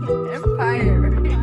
Empire.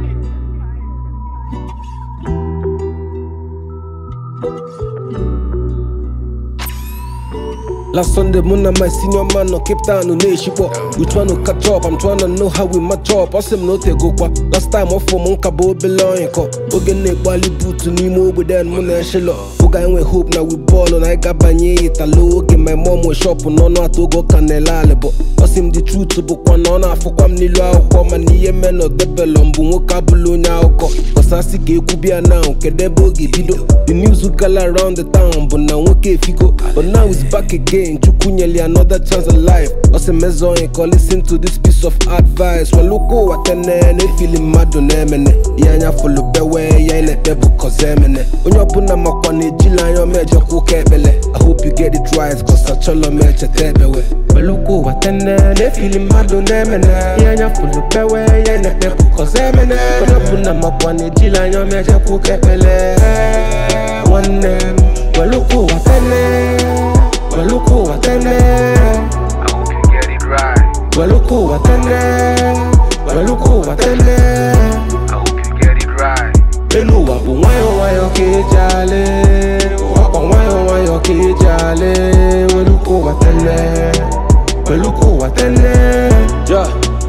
Last Sunday, Mona, my senior man, no Cape Town, no Nation. We trying to catch up, I'm trying to know how we match up. Awesome, no te go kwa. Last time, off for Monka Bo belong. Oge ne bali boot ni mo with then Mona Shelo. Oga and we hope now we ball on. I got banye it a low. Okay, my mom was shop no no to go canela lebo. Awesome, the truth to book one on. I for kwam ni lo kwa mani ye men no de belong. Bungo kabulo nya oko. Kosasi ge kubia now. Kede bogi bido. The news we gal around the town, but now okay figo. But now it's back again. Chukunyeli another chance of life. Ose mezo inko listen to this piece of advice. Well look what watene ne feeling mad on emene. Yanya follow bewe ya ine debu kozemene. Onyo puna makwane jila yo meje kukebele. I hope you get it right cause I cholo meche tebewe. Well look what watene ne feeling mad on emene. Yanya follow bewe ya ine debu kozemene. Onyo puna makwane jila yo meje kukebele. One name. Well look what watene. Waluku watene I hope you get it right. Waluku watene Waluku watene I hope you get it right. Elu wapu wayo wayo kijale Wapa wayo wayo kijale Waluku watene Waluku watene Yeah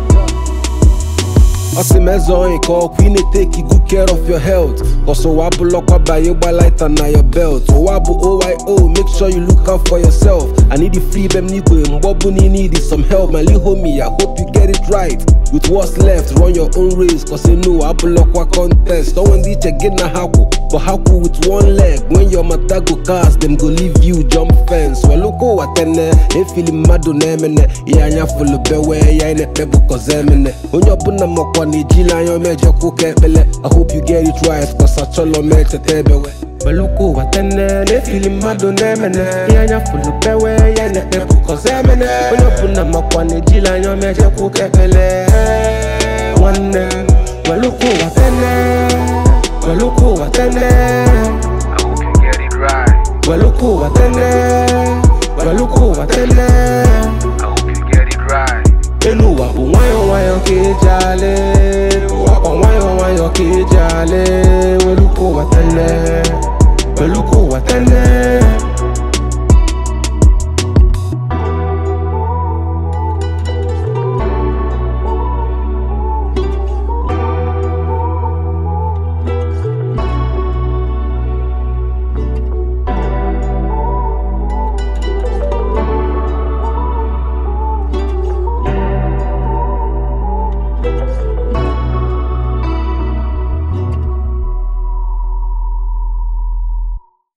Osimezon iko queen take good care of your health Cause Owabu lokwa by you by light and na your belt Owabu OYO make sure you look out for yourself I need the free bem nigwe mbobu ni need some help my little homie I hope you get it right With what's left run your own race Cause you know Abu lokwa contest Don't want to get na haku But haku with one leg When your mata go cast them go leave you jump fence Well look watene They feeling mad on emene Yeah nya full bewe Yeah ine pebu kozemene Onye ọbụla makwa na ejila anya meje kwuka ekpele I hope you get it right Cause achọlọ m echeta ebewe Beluku watene na-efili mmadụ na-emene Ihe anya fulu bewe ya na-ekpebu kozemene Onye ọbụla makwa na ejila anya meje kwuka ekpele Nwanne Beluku watene Beluku watene I hope you get it right. Beluku watene Beluku watene